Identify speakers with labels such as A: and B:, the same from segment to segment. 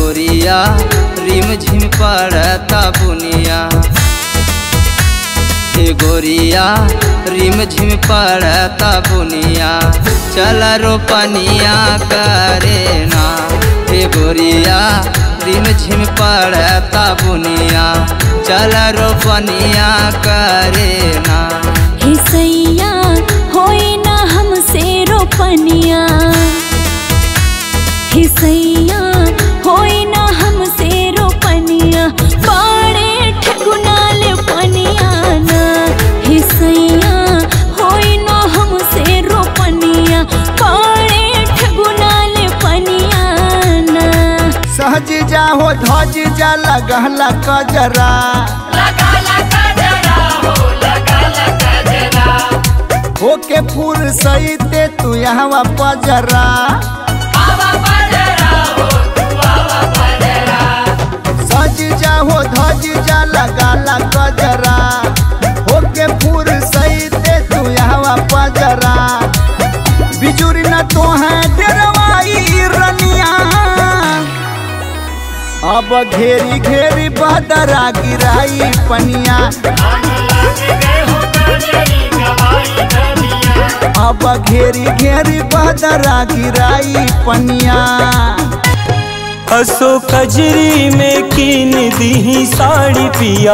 A: गोरिया रिम झिम पड़ता बुनिया हे गोरिया रिम झिम पड़ता बुनिया चल रोपनिया करे ना हे गोरिया रिम झिम पड़ता बुनिया चल रोपनिया करे ना
B: हे सैया होई ना हमसे रोपनिया हे सैया होई ना हमसे रोपनिया पाड़े ठगुनाल पनिया ना हे सैया होई ना हमसे रोपनिया पाड़े ठगुनाल पनिया ना
C: सहज जा हो धज जा लगहला कजरा होके फूल सईते तू यहाँ पजरा सज जा हो धज जा लगाला कजरा होके फूल सईते तू यहाँ पजरा बिजुरी न तो है डेरवाई रनिया अब घेरी घेरी बदरा गिराई पनिया अब घेरी घेरी बदरा गिराई पनिया
D: असो कजरी में कीन दी साड़ी पिया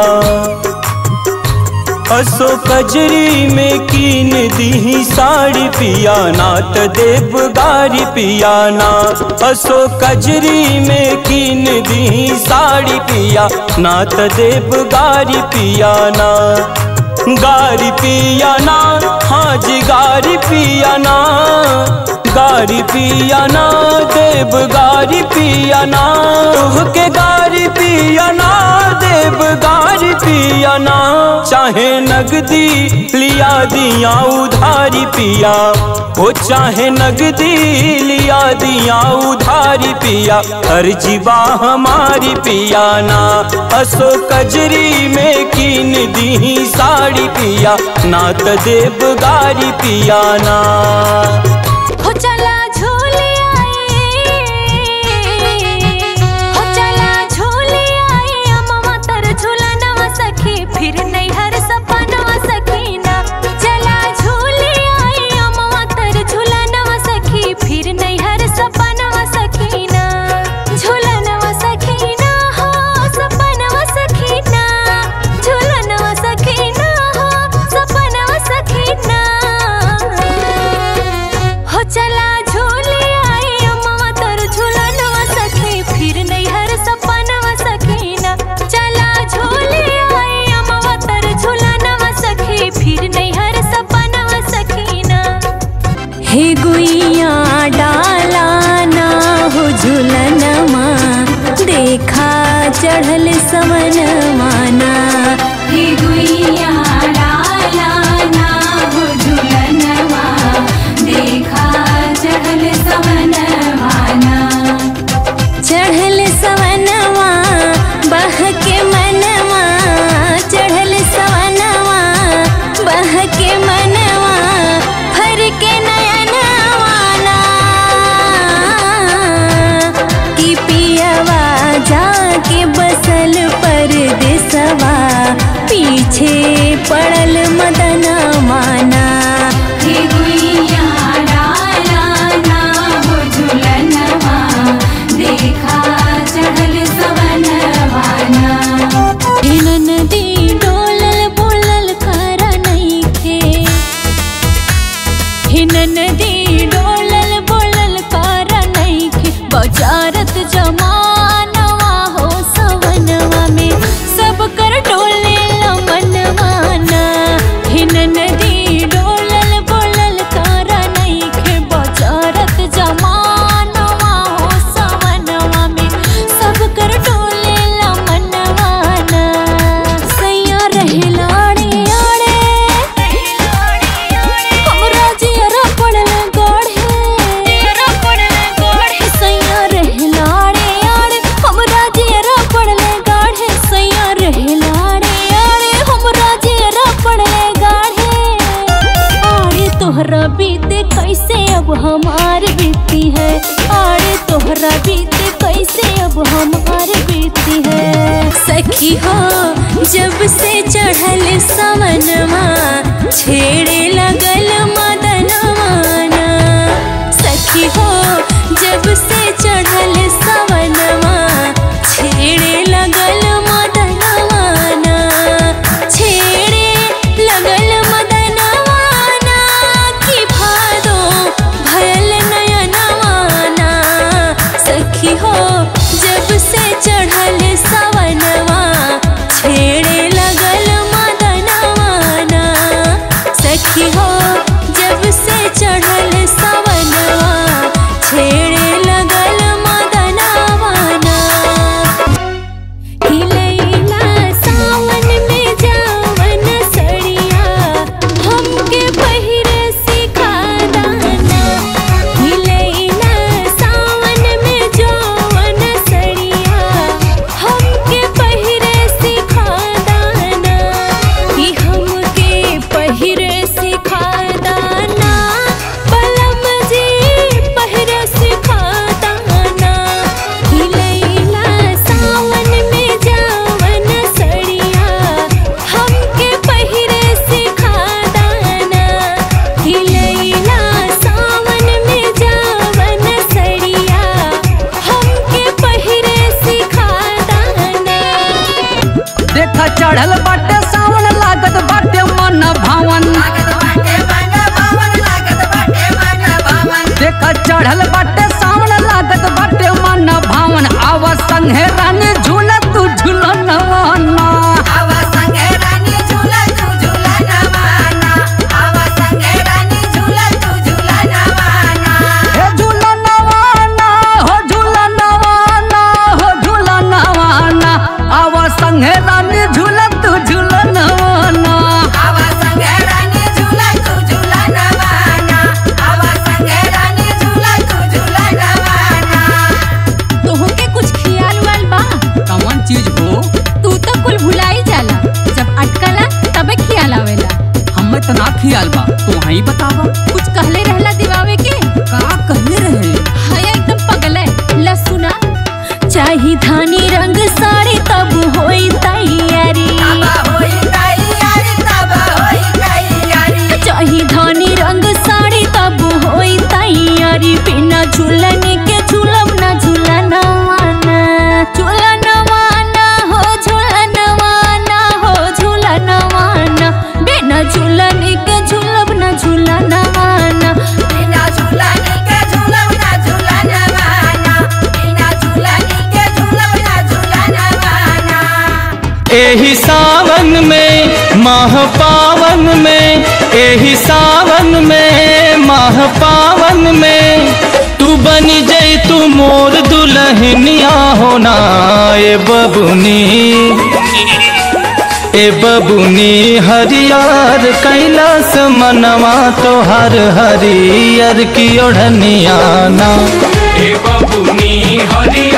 D: असो कजरी में कीन दी साड़ी पिया नात देव गारी पिया ना असो कजरी में कीन दी साड़ी पिया नात देव गारी पिया ना गारी पिया ना हाँ जी गारी पिया ना गारी पिया ना देव गारी पिया ना तुहके गारी पिया ना देव गारी पिया ना चाहे नगदी लिया दिया उधारी पिया वो चाहे नगदी लिया दिया उधारी पिया हर जीवा हमारी पिया ना असो कजरी में कीन दी साड़ी पिया नात देव गारी पिया ना
B: हो चला झूले आए हो चला झूले आए अम्मा तर झूला नवा सखी फिर नहीं हर सपनवा सखीना चला झूले आए अम्मा तर झूला नवा सखी फिर नहीं हर सपनवा सखीना झूला नवा सखीना हो सपनवा सखीना झूला नवा सखीना हो सपनवा सखीना हो चला झूले आए अम्मा तर झूलनवा सखी फिर नहीं हर सपनवा सखीना चला झूले आए अम्मा तर झूलनवा सखी फिर नहीं हर सपनवा सखीना हे गुइया डाला ना हो झूलनमा देखा चढ़ल समन माना हे गुइया डाला ना हो झूलनमा देखा चढ़ल समन माना चढ़ल सवनवा बह के मनवा चढ़ल सवनवा बह के मनवा फर के नयनवाना कि पियवा जाके बसल परदेसवा पीछे पड़ल मदन माना हे गुइया डाला ना हो झूलनवा देखा चढ़ल सवनवाना हे नदी डोलल बोलल कर नइखे हे नदी डोलल बोलल कर नइखे बजारत जमानवा हो सवनवा में सब कर डोले मनवाना हे नदी हमार बीती है सखी हो जब से चढ़ल सवनवा छेड़े लगल मदनवाना सखी हो जब से चढ़ल सवनवा छेड़े लगल मदनवाना छेड़े लगल मदनवाना की भादो भयल नयनवाना सखी हो जब से चढ़ल सवनवा छेड़े लगल मदनवाना सखी हो जब से चढ़ल सवनवा छेड़े लगल मदनवाना हिलैला सावन में जावन सड़िया हमके पहिरे सिखा दाना हिलैला सावन में जावन सड़िया हमके पहिरे सिखा दाना कि हमके पहिरे सिखा दाना पलम जी पहिरे सिखा दाना हिलैला सावन में जावन सड़िया हमके पहिरे सिखा दाना हिलैला सावन में जावन सड़िया हमके पहिरे सिखा दाना
E: देखा चढ़ल बाटे सावन लागत बाटे मन भावन देखा चढ़ल बाटे सावन लागत बाटे मन भावन आवा संगे रानी झूला तू झूलनवाना हे झूलनवाना हो झूलनवाना हो झूलनवाना आवा संगे रानी झूला तू झूलनवाना
B: तोहके कुछ खियाल वाल बा
E: कौन चीज हो
B: तू तो कुल भुलाई जाला जब अटकला तबे खियाल आवेला
E: हमें तो ना खियाल बा तो वहीं बतावा
B: कुछ कहले रहला दिवावे के
E: का कहले रहे
B: हाया एकदम पगल है ला सुना चाही धानी रंग साड़ी तब होई तैयारी चाही धानी रंग साड़ी तब होई तैयारी बिना झूलन के झूलब ना झूलनवाना झूलनवाना हो झूलनवाना हो झूलनवाना बिना झूलन के झूलब ना झूलनवाना
D: एही सावन में माह पावन में एही सावन में माह पावन में तू बनी जई तू मोर दुल्हनिया होना ए बबुनी ए बबुनी हरियर कैलाश मनवा तोहर हरियर की ओढ़निया ना ए बबुनी हरियर